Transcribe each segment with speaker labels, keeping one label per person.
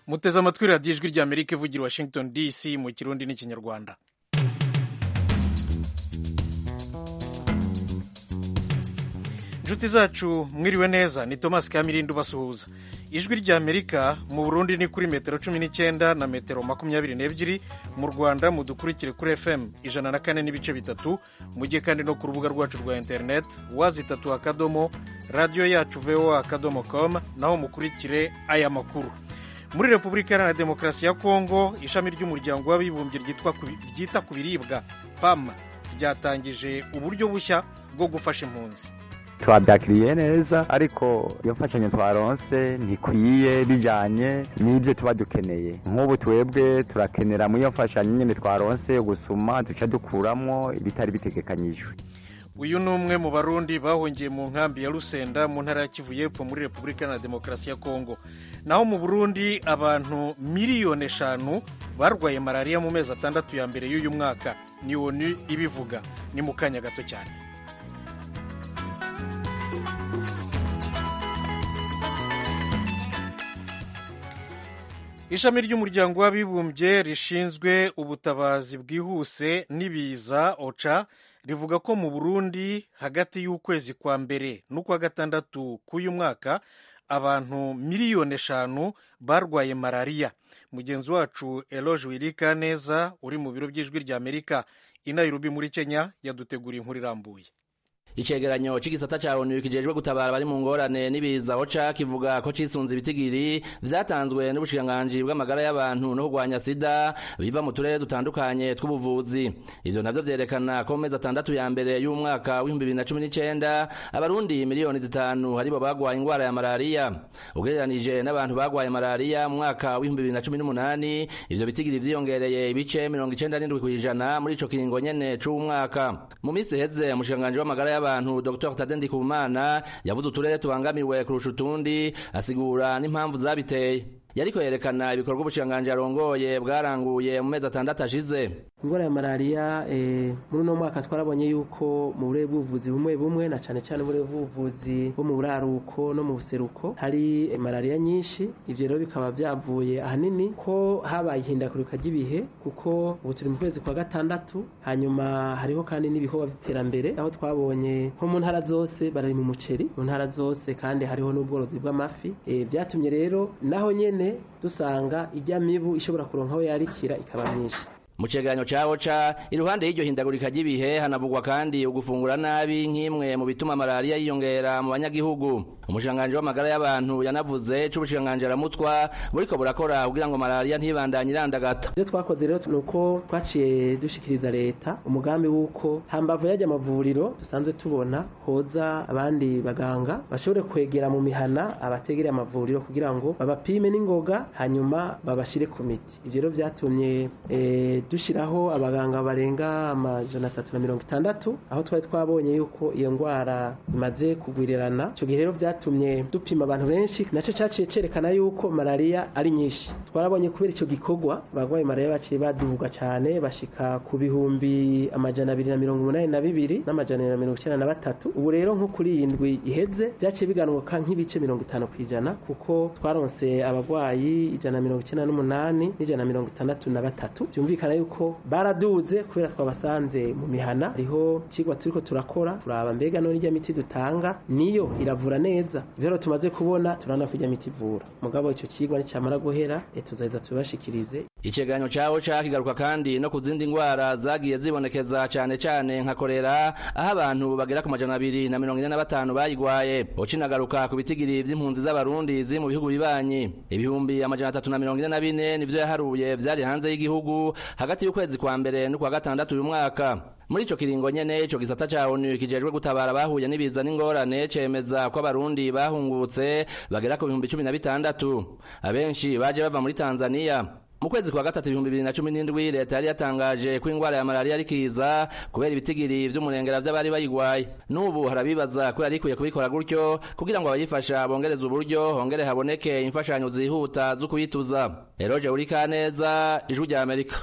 Speaker 1: muteze amatwi radiyo ijwi rya amerika ivugira i washington dc mu kirundi n'ikinyarwanda inshuti zacu mwiriwe neza ni thomas kamirindi ubasuhuza ijwi rya amerika mu burundi ni kuri metero cumi n'icyenda na metero makumyabiri n'ebyiri mu rwanda mudukurikire kuri fm ijana na kane n'ibice bitatu mujye kandi no ku rubuga rwacu rwa interineti wazi itatu akadomo radiyo yacu voa akadomo com naho mukurikire aya makuru muri repubulika iharanira demokarasi ya kongo ishami ry'umuryango w'abibumbye ryita ku biribwa pam ryatangije uburyo bushya bwo gufasha impunzi
Speaker 2: twabyakiriye neza ariko iyo mfashanyo twaronse ntikwiye bijyanye n'ibyo tuba dukeneye nk'ubu twebwe turakenera muri iyo mfashanyo nyine twaronse gusuma duca dukuramo ibitari bitegekanyijwe
Speaker 1: uyu ni umwe mu barundi bahungiye mu nkambi ya rusenda mu ntara ya kivu y'epfo muri repubulika iharanira demokarasi ya kongo naho mu burundi abantu miliyoni eshanu barwaye malariya mu mezi atandatu ya mbere y'uyu mwaka ni onu ibivuga ni mu kanya gato cyane ishami ry'umuryango w'abibumbye rishinzwe ubutabazi bwihuse n'ibiza oca rivuga ko mu burundi hagati y'ukwezi kwa mbere n'ukwa gatandatu k'uyu mwaka abantu miliyoni eshanu barwaye malariya mugenzi wacu eloge wirika neza uri mu biro by'ijwi rya amerika i nairobi muri kenya yaduteguriye inkuru irambuye
Speaker 3: icegeranyo c'igisata ca onu kijejwe gutabara bari mu ngorane n'ibiza oca kivuga ko cisunze ibitigiri vyatanzwe n'ubushikiranganji bw'amagara y'abantu no kurwanya sida biva mu turere dutandukanye tw'ubuvuzi ivyo navyo vyerekana ko mu mezi atandatu ya mbere y'umwaka w'ibihumbi bibiri na cumi n'icenda abarundi miliyoni zitanu haribo bagwaye ingwara ya malariya ugereranije n'abantu bagwaye malariya mu mwaka w'ibihumbi bibiri na cumi n'umunani ivyo bitigiri vyiyongereye ibice mirongo icenda n'indwi kw'ijana muri ico kiringo nyene c'umwaka mu misi iheze umushikiranganji w'amagara y'abantu abantu Dr Tade Ndikumana yavuze uturere tubangamiwe kurusha utundi asigura n'impamvu zabiteye yariko yerekana ibikorwa ubushikiranganji arongoye bwaranguye mu mezi atandatu ashize
Speaker 4: ingwara ya malariya muri uno mwaka twarabonye yuko mu burere bw'ubuvuzi bumwe bumwe na cane cane uburere bw'ubuvuzi bwo mu buraruko no mu buseruko hari malariya nyinshi ivyo rero bikaba vyavuye ahanini ko habaye ihindagurika ry'ibihe kuko ubu turi mu kwezi kwa gatandatu hanyuma hariho kandi n'ibikorwa vy'iterambere aho twabonye nko mu ntara zose barari mu muceri mu ntara zose kandi hariho n'ubworozi bw'amafi vyatumye rero naho nyene dusanga ijya mibu ishobora kuronka aho yarikira ikaba myinshi
Speaker 3: mu cegeranyo ca oca iruhande y'iryo hindagurika ry'ibihe hanavugwa kandi ugufungura nabi nk'imwe mu bituma malariya yiyongera mu banyagihugu umushikiranganji w'amagara y'abantu yanavuze c'ubushikiranganji aramutwa buriko burakora kugira ngo malariya ntibandanye irandagata
Speaker 4: ivyo twakoze rero ni uko twaciye dushikiriza leta umugambi w'uko hambavu y'ajya amavuriro dusanzwe tubona hoza abandi baganga bashobore kwegera mu mihana abategereye amavuriro kugira ngo babapime n'ingoga hanyuma babashire ku miti ivyo rero vyatumye eh, dushiraho abaganga barenga amajana atatu na mirongo itandatu aho twari twabonye yuko iyo ngwara imaze kugwirirana ico gihe rero vyatumye dupima abantu benshi naco caciye cerekana yuko malariya ari nyinshi twarabonye kubera ico gikorwa abagwayi malariya baciye baduga cane bashika ku bihumbi amajana abiri na mirongo umunani na bibiri n'amajana abiri na mirongo icenda na batatu ubu rero nko kuri iyi ndwi iheze vyaciye biganuka nk'ibice mirongo itanu kw'ijana kuko twaronse abagwayi ijana na mirongo icenda n'umunani n'ijana na mirongo itandatu na batatu vyumvikana yuko baraduze kubera twabasanze mu mihana hariho ikigwa turiko turakora turaba mbega none irya miti dutanga niyo iravura neza ivyo tumaze kubona turana ko irya miti ivura mugabo ico kigwa nicamara guhera tuzaheza tubibashikirize
Speaker 3: icegeranyo cawo cakigaruka kandi no ku zindi ngwara zagiye zibonekeza cane cane nka korera aho abantu bagera ku majana abiri na mirongo ine na batanu bayigwaye ucinagaruka ku bitigiri vy'impunzi z'abarundi ziri mu bihugu bibanyi ibihumbi amajana atatu na mirongo ine na bine nivyo yaharuye vyari hanze y'igihugu hagati y'ukwezi kwa mbere n'ukwa gatandatu uyu mwaka muri ico kiringo nyene ico gisata ca onu kijejwe gutabara bahuye n'ibiza n'ingorane cemeza ko abarundi bahungutse bagera ku bihumbi cumi na bitandatu abenshi baje bava muri tanzaniya mu kwezi kwa gatatu ibihumbi bibiri na cumi n'indwi leta yari yatangaje ko ingwara ya malariya ari kiza kubera ibitigiri vy'umurengera vy'abari bayigwaye n'ubu harabibaza ko yari ikwiye kubikora gutyo kugira ngo abayifasha bongereze uburyo hongere haboneke imfashanyo zihuta zo kuyituza eroje urikaneza ijwi rya amerika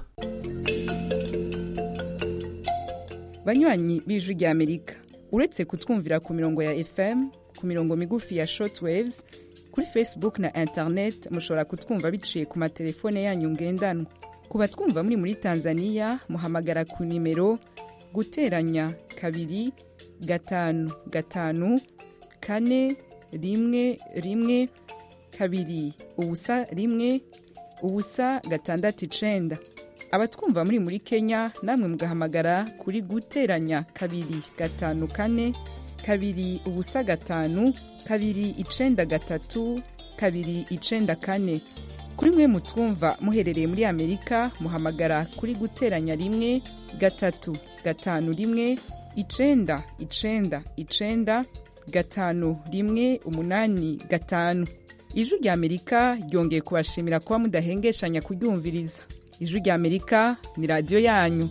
Speaker 5: banywanyi b'ijwi rya amerika uretse kutwumvira ku mirongo ya fm ku mirongo migufi ya shortwaves kuri facebook na internet mushobora kutwumva biciye ku matelefone yanyu ngendanwa ku batwumva muri muri tanzania muhamagara ku nimero guteranya kabiri gatanu gatanu kane rimwe rimwe kabiri ubusa rimwe ubusa gatandatu icenda abatwumva muri muri kenya namwe mugahamagara kuri guteranya kabiri gatanu kane kabiri ubusa gatanu kabiri icenda gatatu kabiri icenda kane kuri mwe mutwumva muherereye muri amerika muhamagara kuri guteranya rimwe gatatu gatanu rimwe icenda icenda icenda gatanu rimwe umunani gatanu ijwi rya amerika ryongeye kubashimira kuba mudahengeshanya kuryumviriza ijwi rya amerika ni radiyo yanyu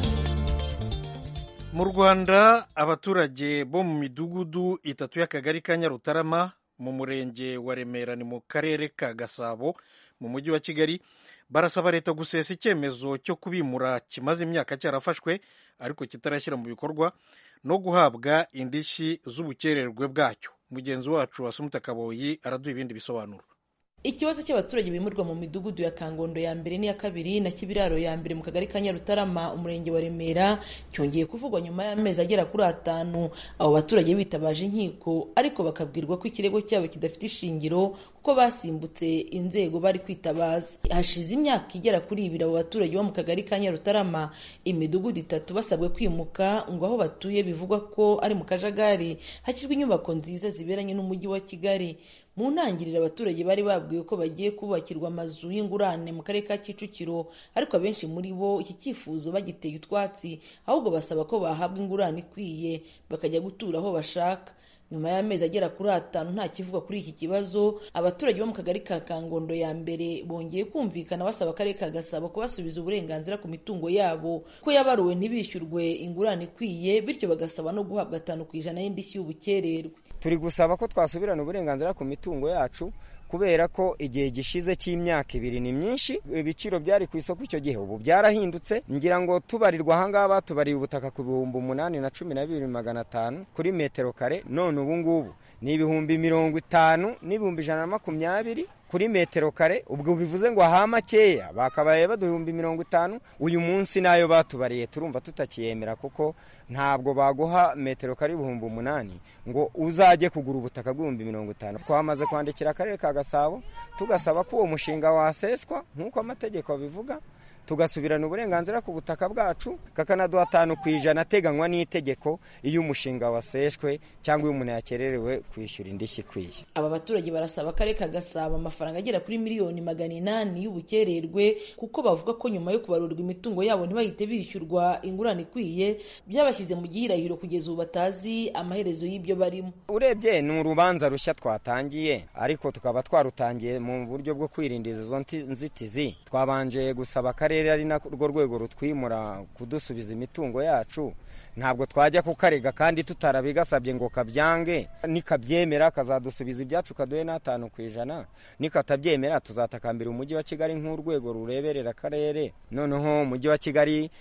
Speaker 1: mu rwanda abaturage bo mu midugudu itatu y'akagari ka nyarutarama mu murenge wa remera ni mu karere ka gasabo mu mujyi wa kigali barasaba leta gusesa icyemezo cyo kubimura kimaze imyaka cyarafashwe ariko kitarashyira mu bikorwa no guhabwa indishyi z'ubukererwe bwacyo mugenzi wacu wasumuta kaboyi araduha ibindi bisobanuro
Speaker 6: ikibazo cy'abaturage bimurwa mu midugudu ya kangondo ya mbere n'iya kabiri na kibiraro ya mbere mu kagari ka nyarutarama umurenge wa remera cyongeye kuvugwa nyuma y'amezi agera kuri atanu abo baturage bitabaje inkiko ariko bakabwirwa ko ikirego cyabo kidafite ishingiro kuko basimbutse inzego bari kwitabaza hashize imyaka igera kuri ibiri abo baturage bo mu kagari ka nyarutarama imidugudu itatu basabwe kwimuka ngo aho batuye bivugwa ko ari mu kajagari hashyirwa inyubako nziza ziberanye n'umujyi wa kigali mu ntangiriro abaturage bari babwiwe ko bagiye kubakirwa amazu y'ingurane mu karere ka kicukiro ariko abenshi muri bo iki cyifuzo bagiteye utwatsi ahubwo basaba ko bahabwa ingurane ikwiye bakajya gutura aho bashaka nyuma y'amezi agera kuri atanu nta kivuga kuri iki kibazo abaturage bo mu kagari ka kangondo ya mbere bongeye kumvikana basaba akarere ka gasabo kubasubiza uburenganzira ku mitungo yabo ko yabaruwe ntibishyurwe ingurane ikwiye bityo bagasaba no guhabwa atanu ku ijana y'indishyi y'ubukererwe
Speaker 7: turi gusaba ko twasubirana uburenganzira ku mitungo yacu kubera ko igihe gishize cy'imyaka ibiri ni myinshi ibiciro byari ku isoko icyo gihe ubu byarahindutse ngira ngo tubarirwa ahangaha batubariye ubutaka ku bihumbi umunani na cumi na bibiri magana atanu kuri metero kare none ubu ngubu ni ibihumbi mirongo itanu n'ibihumbi ijana na makumyabiri kuri metero kare ubwo bivuze ngo aha makeya bakabaye baduhumbi mirongo itanu uyu munsi nayo batubariye turumva tutakiyemera kuko ntabwo baguha metero kare ibihumbi umunani ngo uzajye kugura ubutaka bw'ibihumbi mirongo itanu twamaze kwandikira akarere ka gasabo tugasaba ko uwo mushinga waseswa nk'uko amategeko abivuga tugasubirana uburenganzira ku butaka bwacu kakanaduha atanu ku ijana ateganywa n'itegeko iyo umushinga waseshwe cyangwa iyo umuntu yakererewe kwishyura indishyi ikwiye
Speaker 6: aba baturage barasaba akarere ka gasabo amafaranga agera kuri miliyoni magana inani y'ubukererwe kuko bavuga ko nyuma yo kubarurwa imitungo yabo ntibahite bishyurwa ingurane ikwiye byabashyize mu gihirahiro kugeza ubu batazi amaherezo y'ibyo barimo
Speaker 7: urebye ni urubanza rushya twatangiye ariko tukaba twarutangiye mu buryo bwo kwirinda izo nzitizi twabanje gusaba akarere ari narwo rwego rutwimura kudusubiza imitungo yacu ntabwo twajya kukarega kandi tutarabigasabye ngo kabyange nikabyemera kazadusubiza ibyacu kaduhe n'atanu ku ijana nikatabyemera tuzatakambira umujyi wa kigali nk'urwego rureberera akarere noneho umujyi wa kigali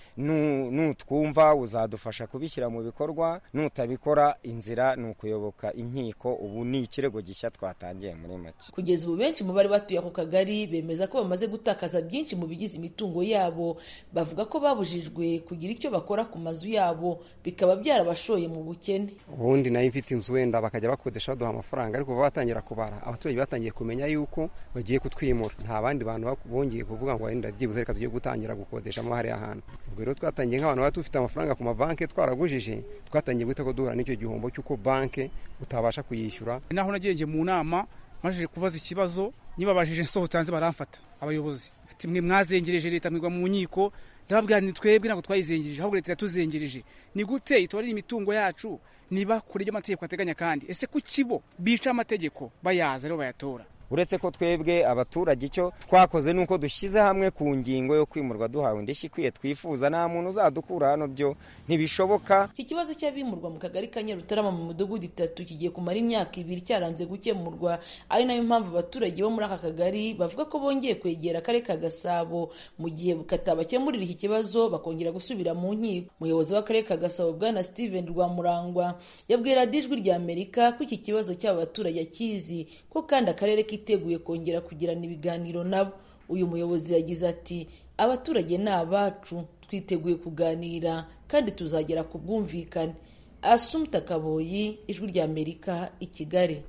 Speaker 7: nutwumva uzadufasha kubishyira mu bikorwa nutabikora inzira ni ukuyoboka inkiko ubu ni ikirego gishya twatangiye muri make
Speaker 6: kugeza ubu benshi mu bari batuye ako kagari bemeza ko bamaze gutakaza byinshi mu bigize imitungo yabo bavuga ko babujijwe kugira icyo bakora ku mazu yabo bikaba byarabashoye mu bukene
Speaker 8: ubundi nayo ifite inzu wenda bakajya bakodesha baduha amafaranga ariko kuva batangira kubara abaturage batangiye kumenya yuko bagiye kutwimura nta bandi bantu bongeye kuvuga ngo wenda byibuze reka tugiye gutangira gukodeshamo hariya hantu ubwo rero twatangiye nk'abantu baba dufite amafaranga ku mabanki twaragujije twatangiye guhita ko duhura n'icyo gihombo cy'uko banki utabasha kuyishyura
Speaker 9: naho nagiye mu nama maze kubaza ikibazo nibabajije nsohotse hanze baramfata abayobozi mwe mwazengereje leta mwigwa mu nkiko ndababwira ni twebwe ntabwo twayizengereje ahubwo leta yatuzengereje ni gute itubarira imitungo yacu niba kure ibyo amategeko ateganya kandi ese ku kibo bica amategeko bayaza rero bayatora
Speaker 7: uretse ko twebwe abaturage icyo twakoze ni uko dushyize hamwe ku ngingo yo kwimurwa duhawe indishyi ikwiye twifuza nta muntu uzadukura hano byo ntibishoboka
Speaker 6: iki kibazo cy'abimurwa mu kagari ka nyarutarama mu midugudu itatu kigiye kumara imyaka ibiri cyaranze gukemurwa ari nayo mpamvu abaturage bo muri aka kagari bavuga ko bongeye kwegera akarere ka gasabo mu gihe katabakemurira iki kibazo bakongera gusubira mu nkiko umuyobozi w'akarere ka gasabo bwana steven rwamurangwa yabwiye radiyo ijwi rya amerika ko iki kibazo cy'aba baturage akizi ko kandi akarere kiteguye kongera kugirana ibiganiro nabo uyu muyobozi yagize ati abaturage ni abacu twiteguye kuganira kandi tuzagera ku bwumvikane asumta kaboyi ijwi rya amerika i kigali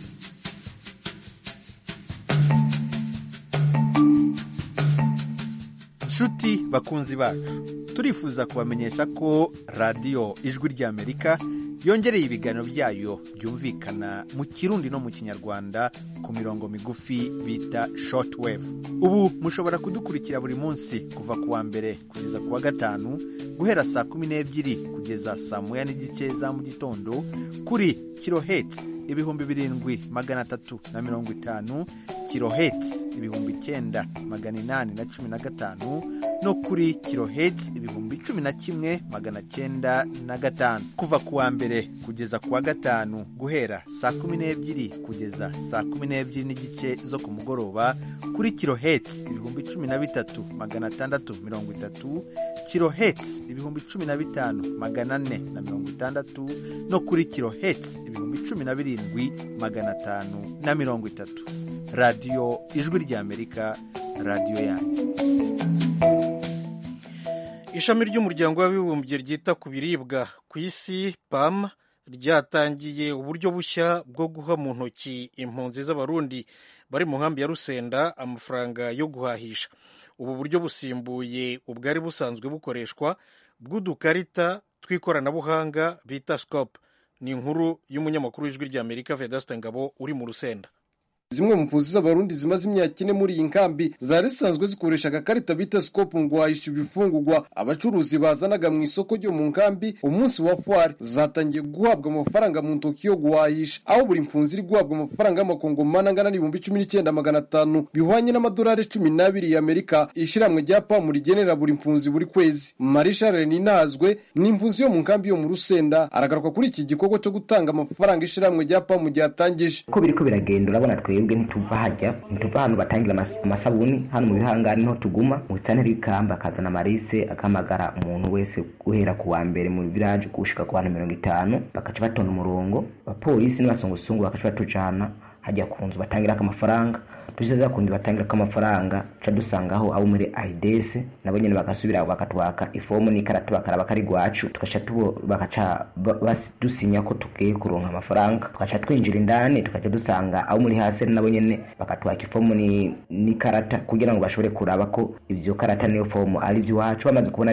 Speaker 10: nshuti bakunzi bacu turifuza kubamenyesha ko radiyo ijwi ry'amerika yongereye ibiganiro byayo byumvikana mu kirundi no mu kinyarwanda ku mirongo migufi bita shortwave ubu mushobora kudukurikira buri munsi kuva ku wa mbere kugeza ku wa gatanu guhera saa kumi n'ebyiri kugeza saa moya n'igice za mu gitondo kuri kirohetsi ibihumbi birindwi magana atatu na mirongo itanu kirohetsi ibihumbi icyenda magana inani na cumi na gatanu no kuri kirohetsi ibihumbi cumi na kimwe magana cyenda na gatanu kuva ku wa mbere kugeza ku wa gatanu guhera saa kumi n'ebyiri kugeza saa kumi n'ebyiri n'igice zo ku mugoroba kuri kirohetsi ibihumbi cumi na bitatu magana atandatu mirongo itatu kirohetsi ibihumbi cumi na bitanu magana ane na mirongo itandatu no kuri kirohetsi ibihumbi cumi na birindwi magana atanu na mirongo itatu radiyo ijwi ry'amerika radiyo yanyu
Speaker 1: ishami ry'umuryango w'abibumbye ryita ku biribwa ku isi pam ryatangiye uburyo bushya bwo guha mu ntoki impunzi z'abarundi bari mu nkambi ya rusenda amafaranga yo guhahisha ubu buryo busimbuye ubwari busanzwe bukoreshwa bw'udukarita tw'ikoranabuhanga bita scope ni inkuru y'umunyamakuru w'ijwi ry'amerika vedaste ngabo uri mu rusenda
Speaker 11: zimwe mu mpunzi z'abarundi zimaze imyaka ine muri iyi nkambi zari zisanzwe zikoresha agakarita bita sikopu ngo wahisha ibifungurwa abacuruzi bazanaga mu isoko ryo mu nkambi umunsi wa fwari zatangiye guhabwa amafaranga mu ntoki yo guhahisha aho buri mpunzi iri guhabwa amafaranga y'amakongomani angana n'ibihumbi cumi n'icyenda magana atanu bihwanye n'amadolari cumi n'abiri y'amerika ishyirahamwe rya pamu rigenera buri mpunzi buri kwezi marisha renazwe ni impunzi yo mu nkambi yo mu rusenda aragaruka kuri iki gikorwa cyo gutanga amafaranga ishyirahamwe rya pamu ryatangije
Speaker 12: uko biriko biragenda urabona twebwe ntituva hajya ntituva ahantu batangira amasabuni hano mu bihangari niho tuguma mu bitsantere b'ikamba akazana amarise akamagara umuntu wese guhera ku wa mbere mu village gushika ku bantu mirongo itanu bakaca batonda umurongo abapolisi n'abasongosungu bakaca batujana hajya ku nzu batangirako amafaranga tuziza kundi batangirako amafaranga tuca dusangaho abo muri aids nabo nyene bagasubira bakatwaka ifomu n'ikarata bakaraba kari gwacu tugaca bakaca dusinya ko tugiye kuronka amafaranga tugaca twinjira indani tugaca dusanga abo muri hasi nabo nyene bakatwaka ifomu n'ikarata kugira ngo bashobore kuraba ko ivyo karata n'iyo fomu ari ivy'iwacu bamaze kubona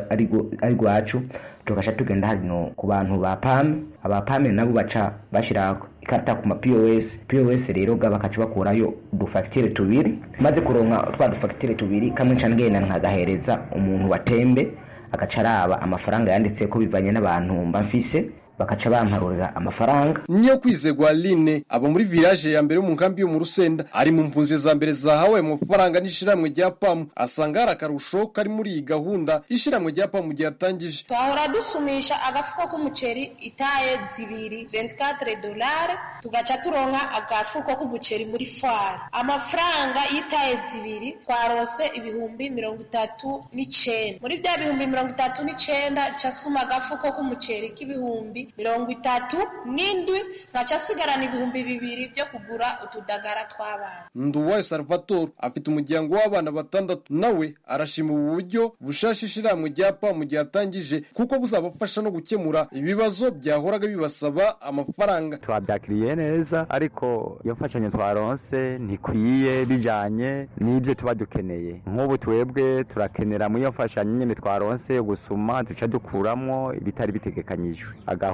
Speaker 12: ari gwacu tugaca tugenda hano ku bantu ba pame aba pame nabo baca bashira ikarata ku ma POS POS rero ga bakaca bakurayo udufagitire tubiri maze kuronka twa dufagitire tubiri kamwe nca ngenda nkagahereza umuntu watembe agaca araba amafaranga yanditse ko bivanye n'abantu mba mfise bakaca bamparurira amafaranga
Speaker 11: niyo kwizegwa line aba muri village ya mbere yo mu nkambi yo mu rusenda ari mu mpunzi za mbere zahawe amafaranga n'ishiramwe rya pamu asanga hari akarusho kari muri iyi gahunda ishiramwe rya pamu ryatangije
Speaker 13: twahora dusumisha agafuko k'umuceri itaye zibiri 24 dolari tugaca turonka agafuko k'umuceri muri fari amafaranga y'itaye zibiri twarose ibihumbi mirongo itatu n'icenda muri bya bihumbi mirongo itatu n'icenda casuma agafuko k'umuceri k'ibihumbi mirongo itatu n'indwi nkaca asigarana ibihumbi bibiri byo kugura utudagara tw'abana
Speaker 11: nduwayo salvatore afite umuryango w'abana batandatu nawe arashima ubu buryo bushasha ishiramwe rya pamu ryatangije kuko buzabafasha no gukemura ibibazo byahoraga bibasaba amafaranga
Speaker 2: twabyakiriye neza ariko iyo mfashanyo twaronse ntikwiye bijanye n'ibyo tuba dukeneye nk'ubu twebwe turakenera muri iyo mfashanyo nyine twaronse gusuma duca dukuramwo ibitari bitegekanyijwe agahu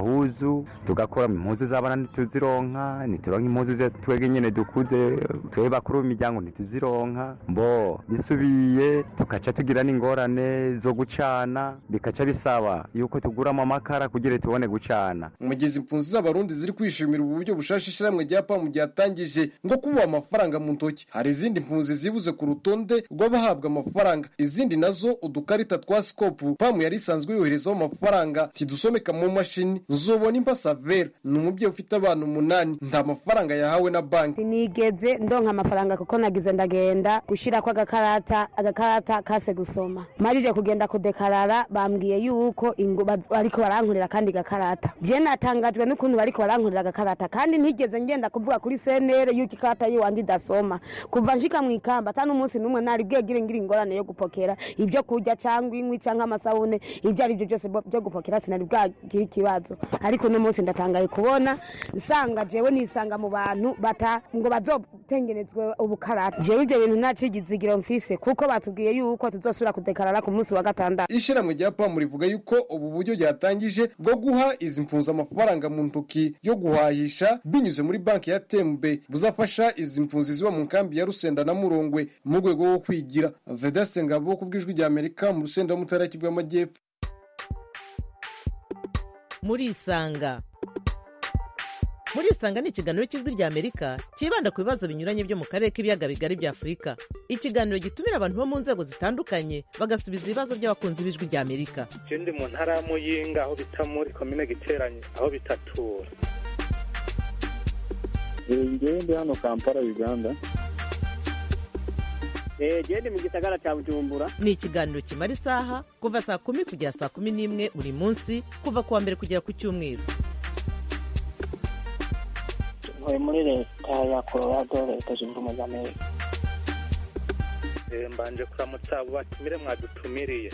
Speaker 2: agahuzu tugakora impuzu z'abana ntituzironka ntituronka impuzu ze twebwe nyene dukuze twebwe bakuru b'imiryango ntituzironka mbo bisubiye tukaca tugira n'ingorane zo gucana bikaca bisaba yuko tuguramo amakara kugira tubone gucana
Speaker 11: umugezi impunzi z'abarundi ziri kwishimira ubu buryo bushasha ishyirahamwe rya pamu ryatangije ngo kubuha amafaranga mu ntoki hari izindi mpunzi zibuze ku rutonde rw'abahabwa amafaranga izindi nazo udukarita twa sikopu pamu yari isanzwe yoherezaho amafaranga tidusomeka mu mashini nzobona impasavera ni umubyeyi ufite abana umunani nta mafaranga yahawe na banki
Speaker 14: sinigeze ndonka amafaranga kuko nagize ndagenda gushirako agakarata agakarata kase gusoma marije kugenda kudekarara bambwiye yuko ingo baz- bariko barankorera kandi gakarata je natangajwe n'ukuntu bariko barankorera agakarata kandi ntigeze ngenda kuvuga kuri senere yuko ikarata yiwanje idasoma kuva nshika mu ikamba ata n'umunsi n'umwe nari bwegire ngira ingorane yo gupokera ibyo kurya cyangwa inkwi cyangwa amasabune ibyo ari byo byose bo- byo gupokera sinari bwagira ikibazo ariko uno munsi ndatangaye kubona nsanga jewe nisanga mu bantu bata ngo bazotengenezwe ubukarata jewe ibyo bintu nacigizigiro mfise kuko batubwiye yuko tuzosubira kudekarara ku munsi wa gatandatu
Speaker 11: ishyirahamwe rya pamu rivuga yuko ubu buryo ryatangije bwo guha izi mpunzi amafaranga mu ntoki yo guhahisha binyuze muri banki ya tembe buzafasha izi mpunzi ziba mu nkambi ya rusenda na murongwe mu rwego rwo kwigira vedaste ngabo ku bw'ijwi rya amerika mu rusenda mutara kivu y'amajyepfo
Speaker 15: murisanga murisanga ni ikiganiro cy'ijwi rya amerika cyibanda ku bibazo binyuranye byo mu karere k'ibiyaga bigari bya afurika ikiganiro gitumira abantu bo mu nzego zitandukanye bagasubiza ibibazo by'abakunzi b'ijwi rya amerika
Speaker 16: je ndi mu ntara ya muyinga aho bita muri komine giteranye aho bitatura
Speaker 17: ngewe ndi hano kampala uganda
Speaker 15: genda mu gisagara cya bujumbura ni ikiganiro kimara isaha kuva saa kumi kugera saa kumi n'imwe buri munsi kuva ku wa mbere kugera ku cyumweru
Speaker 18: ntuye muri leta ya colorado leta zunze ubumwe za amerika
Speaker 16: Eh, mbanje kuramutsa abo batumire mwadutumiriye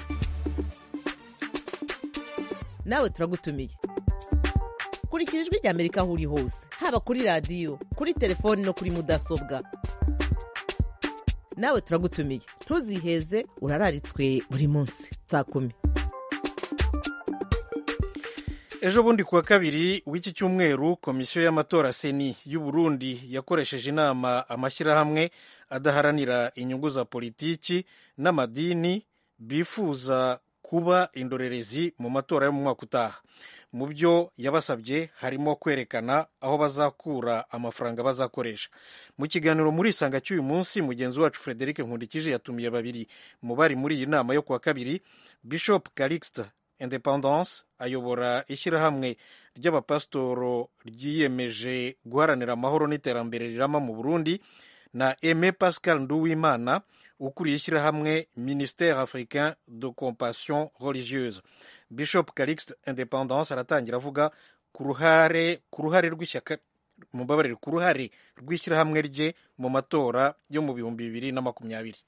Speaker 15: nawe turagutumiye kurikira ijwi rya amerika aho uri hose haba kuri radiyo kuri telefoni no kuri mudasobwa nawe turagutumiye ntuziheze urararitswe buri munsi saa kumi
Speaker 1: ejo bundi kuwa kabiri w'iki cyumweru komisiyo y'amatora seni y'u Burundi yakoresheje inama amashyirahamwe adaharanira inyungu za politiki n'amadini bifuza kuba indorerezi mu matora yo mu mwaka utaha mu byo yabasabye harimo kwerekana aho bazakura amafaranga bazakoresha mu kiganiro muri isanga cy'uyu munsi mugenzi wacu frederic nkundikije yatumiye babiri mu bari muri iyi nama yo kuwa kabiri bishop calixte independance ayobora ishyirahamwe ry'abapasitoro ryiyemeje guharanira amahoro n'iterambere rirama mu burundi na aime pascal nduwimana ukuriye ishyirahamwe ministère africain de compassion religieuse bishop calixte independance aratangira avuga ku ruhare ku ruhare rw'ishyaka mubabarire ku ruhare rw'ishyirahamwe rye mu matora yo mu bihumbi bibiri na makumyabiri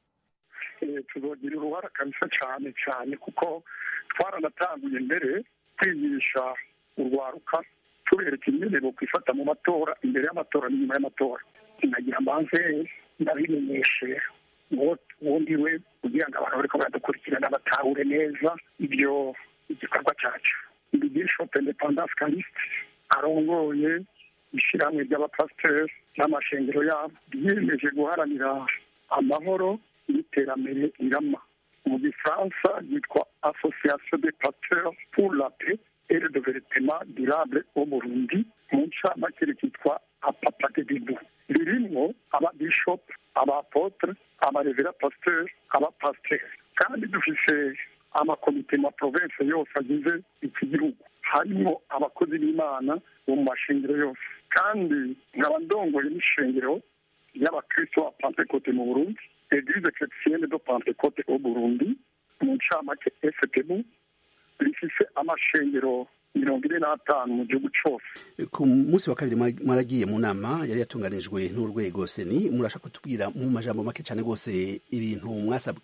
Speaker 19: Eh, tuzogira uruhara kabisa cyane cyane kuko twaranatanguye mbere kwigisha urwaruka tubereka ingene bokwifata mu matora imbere y'amatora n'inyuma y'amatora nagira mbanze ndabimenyeshe uwo wundi we kugira ngo abantu bariko baradukurikirana batahure neza ibyo igikorwa cyacu ndi bishop independance caliste arongoye ishyirahamwe ry'abapasiteri n'amashengero yabo ryiyemeje guharanira amahoro n'iterambere rirama mu gifaransa ryitwa association des pasteurs pour la paix et le développement durable au burundi mu ncamake rikitwa apapadebibu ririmwo ababishop abapotre abarevera pasteur abapasiteri kandi dufise amakomite ma province yose agize iki gihugu harimo abakozi b'imana bo mu mashengero yose kandi nkaba ndongoye n'ishengero y'abakristo ba pentecote mu burundi eglise chrétienne de pentecote au burundi mu ncamake fpbu rifise amashengero mirongo ine n'atanu mu gihugu cose
Speaker 20: ku munsi wa kabiri mwa- mwaragiye mu nama yari yatunganijwe n'urwego seni murashaka kutubwira mu majambo make cyane rwose ibintu mwasabwe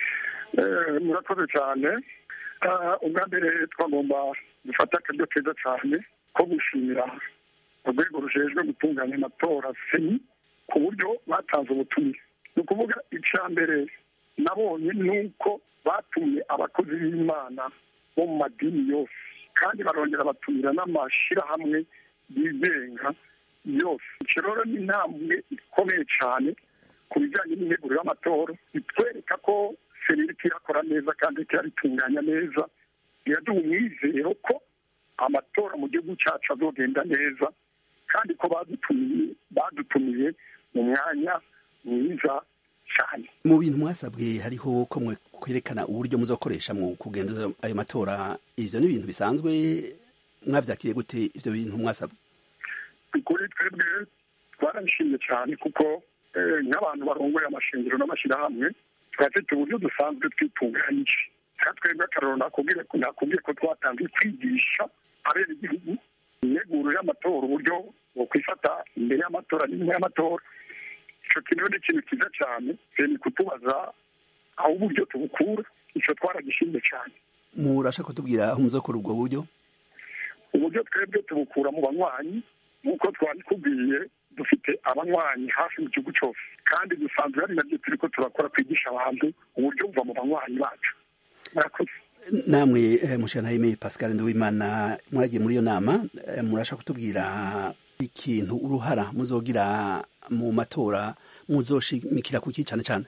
Speaker 19: Eh, murakoze cyane Ah, ubwa mbere twagomba gufata akaryo keza cyane ko gushimira urwego rujejwe gutunganya amatora seni ku buryo batanze ubutumire ni ukuvuga icya mbere nabonye ni uko batumye abakozi b'imana bo mu madini yose kandi barongera batumira n'amashyirahamwe yigenga yose icyo rero ni intambwe ikomeye cyane ku bijyanye n'imteguro y'amatora bitwereka ko serivisi irakora neza kandi iraritunganya neza biraduha umwizero ko amatora mu gihugu cyacu azogenda neza kandi ko badutumiye badutumiye mu mwanya mwiza cyane
Speaker 20: mu bintu mwasabwe hariho ko mwe kwerekana uburyo muzakoresha mu kugenda ayo matora ivyo ni ibintu bisanzwe mwavyakiriye gute ivyo bintu mwasabwe
Speaker 19: kuri twebwe twarabishimye cyane kuko nk'abantu barongoye amashingiro n'amashyirahamwe turafite uburyo dusanzwe twitunganyije kandi twebwe akararo nakubwiye ko nakubwiye ko twatangiye kwigisha abera igihugu integuro y'amatora uburyo bwo kwifata imbere y'amatora n'inyuma y'amatora icyo kintu ni ikintu cyiza cyane ni kutubaza aho uburyo tubukura icyo twaragishimye cyane
Speaker 20: murashaka kutubwira aho muzakora ubwo buryo
Speaker 19: uburyo twebwe tubukura mu banywanyi nk'uko twabikubwiye dufite abanywanyi hafi mu gihugu cyose kandi dusanzwe ari nabyo turi ko turakora kwigisha abantu uburyo buva mu banywanyi bacu murakoze
Speaker 20: namwe mushanahime pascal nduwimana mwaragiye muri iyo nama murashaka kutubwira ikintu uruhara muzogira mu matora muzoshimikira kuki cyane cyane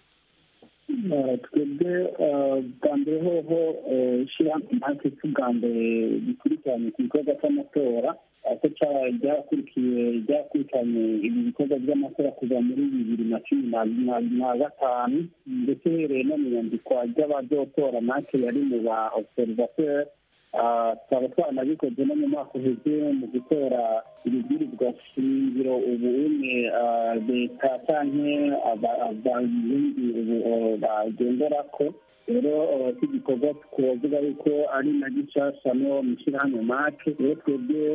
Speaker 17: twebwe bwa mbere hoho ishyirahamwe natwe bwa mbere bikurikiranye ku gikorwa cy'amatora ko ryakurikiye ryakurikiranye ibi bikorwa by'amatora kuva muri bibiri na cumi na gatanu ndetse uhereye no mu nyandikwa ry'abazotora natwe yari mu ba observateur tukaba twanabikoze no mu mwaka uheze mu gutora ibibwirizwa shingiro ubu umwe leta canke abarundi ubu bagendera ko rero iki gikorwa twavuga yuko ari na gishasha no mu ishyirahamwe make rero twebwe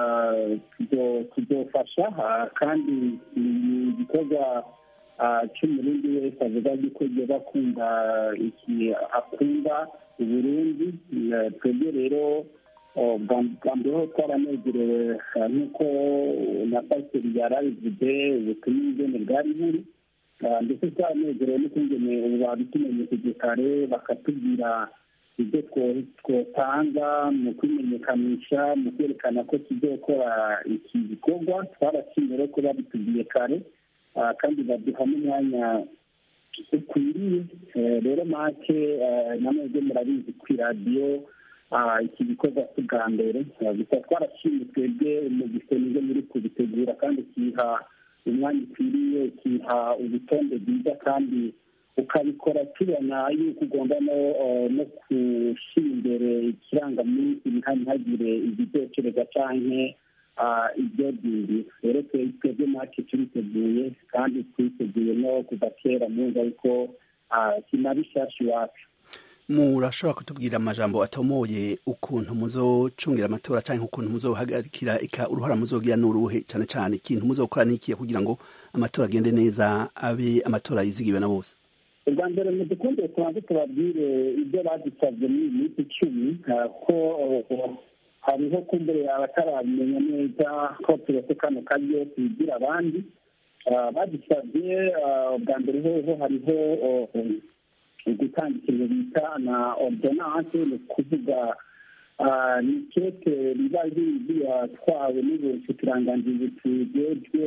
Speaker 17: tuzofasha kandi igikorwa cy'umurundi wese avuga yuko yoba akunda iki akunda uburundi twebwe rero bwa mbere ho twaranezerewe nk'uko na pasiteri yari abivuze ubutumwa ingene bwari buri ndetse twaranezerewe n'ukungene ubu babitumenyesheje kare bakatubwira ibyo twotanga mu kwimenyekanisha mu kwerekana ko tuzokora iki gikorwa twarashimye rero ko babitubwiye kare kandi baduha n'umwanya ukwiriye rero make namwe murabizi ku iradiyo iki gikorwa si bwa mbere gusa twarashimye twebwe mu gisenge muri kubitegura kandi kiha umwanya ukwiriye ukiha urutonde rwiza kandi ukabikora tubona yuko ugomba no gushyira imbere ikirangaminsi ntihagire igitekerezo canke ibyo bindi rero twebwe make turiteguye kandi twiteguye no kuva kera mwumva yuko kinabishasha iwacu
Speaker 20: murashobora kutubwira amajambo atomoye ukuntu muzocungira amatora cyangwa ukuntu muzohagarikira ika uruhara muzogira n'uruhe cyane cyane ikintu muzokora n'ikiye kugira ngo amatora agende neza abe amatora yizigiwe na bose
Speaker 17: ubwa mbere mu dukunde tubanze tubabwire ibyo badusabye muri iyi minsi icumi ko hariho kumbere abatarabimenya neza ko turetse kano karyo tubigira abandi badusabye ubwa mbere hoho hariho gutanga ikintu bita na ordonance ni ukuvuga ni keke riba ryatwawe n'ubushikiranganji butujejwe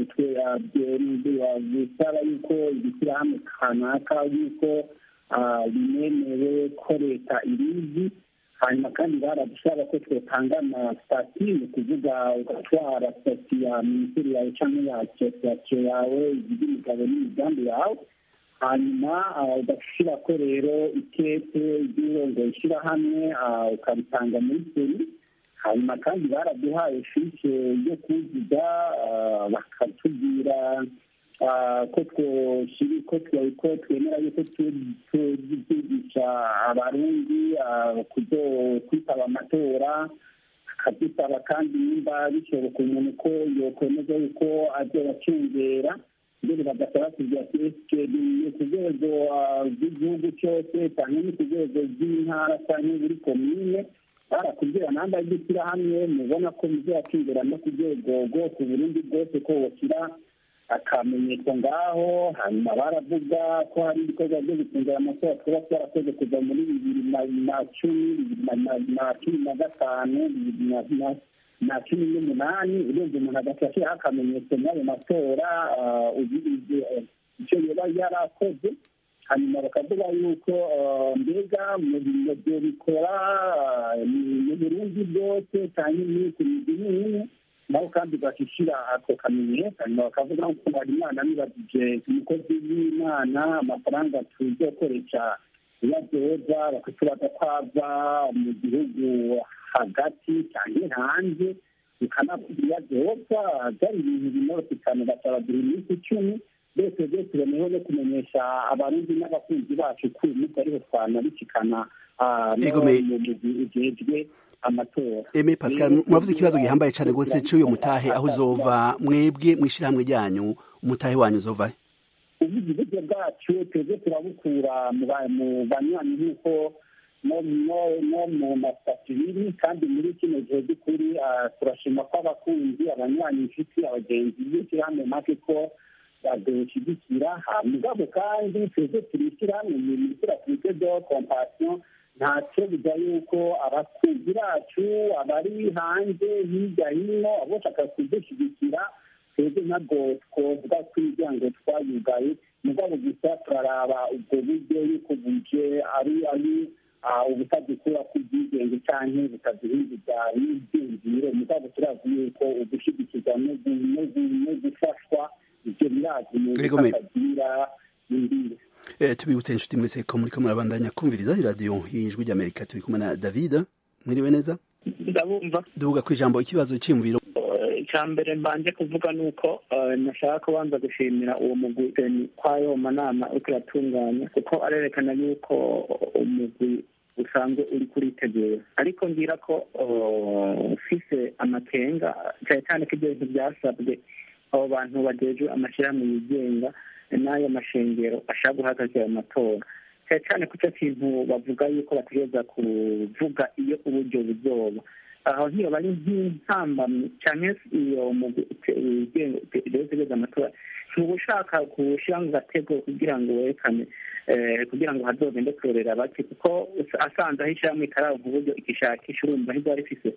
Speaker 17: busaba yuko ibishyirahamwe kanaka yuko binemewe ko leta irizi hanyuma kandi baradusaba ko twotanga na sitati ni ukuvuga ugatwara sitati ya minisiteri yawe cyangwa ya asosiyasiyo yawe igize imigabo n'imigambi yawe hanyuma ugashyira ko rero ikete ry'urongo ishyirahamwe ukabitanga muri seri hanyuma kandi baraduhaye fiche yo kuzuza bakatubwira ko twoshiri ko ko twemera yuko tuzigisha abarundi kwitaba amatora akadusaba kandi nimba bishoboka umuntu ko yokwemeza yuko azobacungera mbere bagasaba kugira ati esike ni ku rwego rw'igihugu cyose cyangwa ni ku rwego rw'intara cyangwa buri komine barakubwira namba y'ishyirahamwe mubona ko muzakingera no ku rwego rwose uburundi bwose ko washyira akamenyetso ngaho hanyuma baravuga ko hari ibikorwa byo gucungira amatora twaba twarakoze kuva muri bibiri na cumi bibiri na cumi na gatanu bibiri na cumi n'umunani urenze umuntu agahita ashyiraho akamenyetso muri ayo matora icyo yaba yarakoze hanyuma bakavuga yuko mbega mu byo bikora mu burundi bwose cyangwa ku migi n'imwe naho kandi bashyira ako kamenyetso hanyuma bakavuga ko hari imana nibagije umukozi w'imana amafaranga tuzokoresha iyo adoza bakatubaza ko ava mu gihugu hagati cyangwa hanze bikanavuga iyo adoza byari ibintu binoroshye cyane basaba iminsi icumi byose byose tuboneyeho no kumenyesha abarundi n'abakunzi bacu ko uyu munsi ariho twanabicikana no mu mugwi ujejwe amatora
Speaker 20: eme pascal muravuze ikibazo gihambaye cyane rwose cy'uyu mutahe aho uzova mwebwe mu ishyirahamwe ryanyu umutahe wanyu uzova
Speaker 17: ubuze uburyo bwacu twebwe turabukura mu banywanyi nk'uko no mu masitati biri kandi muri kino gihe by'ukuri turashima ko abakunzi abanywanyi inshuti abagenzi b'ishyirahamwe make ko badushyigikira mugabo kandi twebwe turishyira mu bintu turafite byo kompasiyo ntacyo bijya yuko abakunzi bacu abari hanze hirya hino abashaka kudushyigikira twebwe ntabwo twovuga ko imiryango twayugaye mugabo gusa turaraba ubwo buryo yuko buje ari ari ubutadukura kw'ibyigenge cyangwa butaduhinduza n'ibyiyumviro mugabo turazi yuko ugushyigikirwa no gufashwa ibyo birazi mu bitagira imbibi
Speaker 20: tubibutse inshuti mwese ko muri ko murabandanya kumviriza iradiyo y'ijwi ry'amerika turi kumwe na david mwiriwe neza
Speaker 18: ndabumva
Speaker 20: duvuga ku ijambo ikibazo cy'imviro
Speaker 18: icya mbere mbanje kuvuga ni uko nashaka kubanza gushimira uwo mugwi kwayo manama uriko uratunganya kuko arerekana yuko umugwi usanzwe uri kuritegura ariko ngira ko ufise amakenga cyane cyane ko ibyo bintu byasabwe abo bantu bagejwe amashyirahamwe yigenga n'ayo mashengero ashaka guhagarika ayo matora cyane cyane ku cyo kintu bavuga yuko bategereza kuvuga iyo uburyo buzoba aho ntiyo bari nk'intambamyi cyane iyo utegereza amatora ntuba ushaka kuwushyira mu gatego kugira ngo werekane kugira ngo hazogende kurorera bake kuko asanze aho ishyirahamwe ikaravuga uburyo igishakisha urumva ntibwari rifise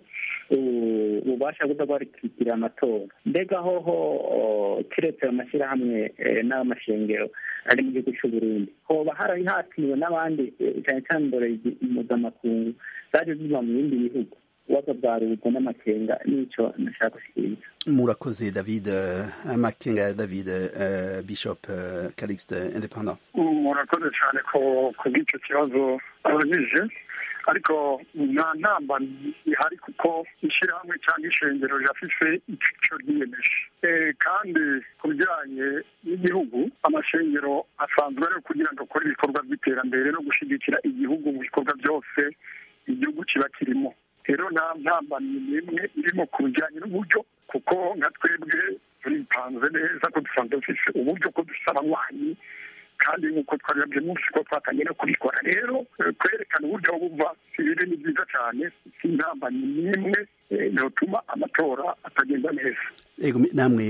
Speaker 18: ububasha buza bwarikikira amatora mbega hoho kiretse ayo mashyirahamwe n'amashengero ari mu gihugu cy'u Burundi hoba harari hatiriwe n'abandi cyane cyane indorerezi mpuzamakungu zaje ziva mu bindi bihugu ibibazo bwa rubugo n'amakenga n'icyo nashaka gushyikiriza
Speaker 20: murakoze david amakenga ya david bishop calixte independence
Speaker 19: murakoze cyane ku bw'icyo kibazo abajije ariko nta ntamba ihari kuko ishyirahamwe cyangwa ishengero rirafise icyo ryiyemeje kandi ku bijyanye n'igihugu amashengero asanzwe ari kugira ngo akore ibikorwa by'iterambere no gushyigikira igihugu mu bikorwa byose igihugu kiba kirimo rero nta ntambamyi n'imwe irimo ku bijyanye n'uburyo kuko nka twebwe turipanze neza ko dusanzwe dufite uburyo ko dufite abanywanyi kandi nk'uko twari munsi ko twatangiye no kubikora rero kwerekana uburyo buva ibiri ni byiza cyane si intambamyi n'imwe yotuma amatora atagenda neza
Speaker 20: yego namwe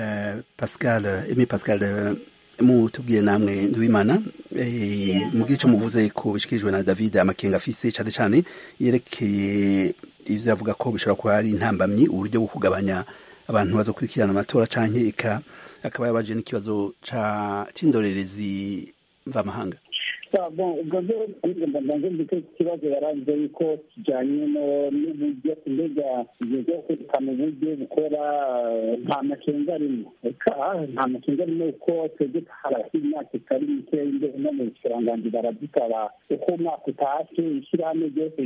Speaker 20: pascal emi pascal mutubwire namwe nduwimana mu gice muvuze ko bishikirijwe na david amakenga afise cyane cyane yerekeye ivyo avuga ko bishobora kuba ari intambamyi uburyo bwo kugabanya abantu bazokurikirana amatora canke ika akaba yabaje n'ikibazo c'indorerezi mvamahanga
Speaker 17: ubwo rero mbanze mbite ikibazo yaranze yuko kijyanye n'uburyo mbega ibyo byo kwerekana uburyo bukora nta makenga arimo reka nta makenga arimo kuko twebwe harasi imyaka itari mikeya imbere no mu kiranganji baradusaba uko umwaka utashe ishyirahamwe ryose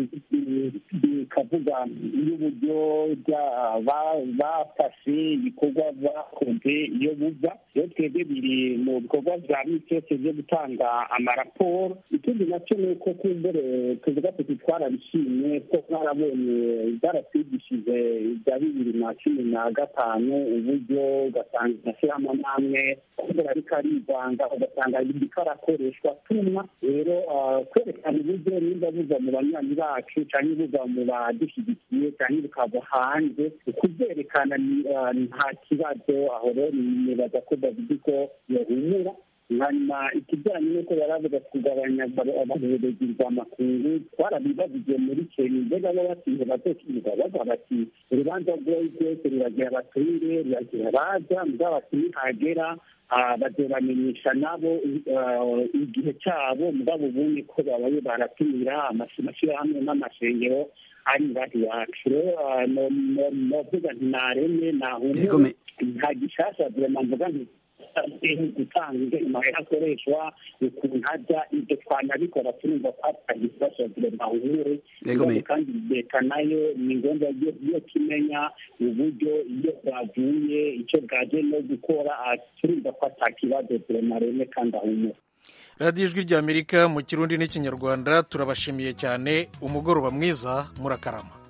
Speaker 17: rikavuga y'uburyo bafashe ibikorwa bakoze iyo buva rero twebwe biri mu bikorwa bya misi yose byo gutanga amaraporo ikindi nacyo ni uko kumbere tuvuga tuti twarabishimye ko twarabonye byaratwigishije ibya bibiri na cumi na gatanu uburyo ugasanga amashyirahamwe n'amwe kumbura ariko arivanga ugasanga iriko arakoreshwa tumwa rero kwerekana uburyo niba buza mu banywanyi bacu cyangwa buza mu badushyigikiye cyangwa bukava hanze kubyerekana nta kibazo aho rero nibaza ko david ko yahumura hanyuma ikijyanye n'uko baravuga kugabanya abaherezi rw'amakungu twarabibajije muri kenya mbega bo batinze bazokiga bavuga bati urubanza rwoyi rwose ruragira abaturire ruragira abaza mugabo bati nihagera bazobamenyesha nabo igihe cyabo mugabo ubundi ko babaye baratumira amashyirahamwe n'amashengero ari ngaho iwacu rero novuga nti nareme nahumure nta gishasha vrema mvuga nti gutanga amahera akoreshwa ukuntu ajya ibyo twanabikora turumva ko atari ikibazo vrema humure kandi leta nayo ni ngombwa yo kimenya uburyo iyo bwavuye icyo bwaje no gukora turumva ko atakibazo vrema reme kandi ahumure
Speaker 1: radiyo ijwi ry'amerika mu kirundi n'ikinyarwanda turabashimiye cyane umugoroba mwiza murakarama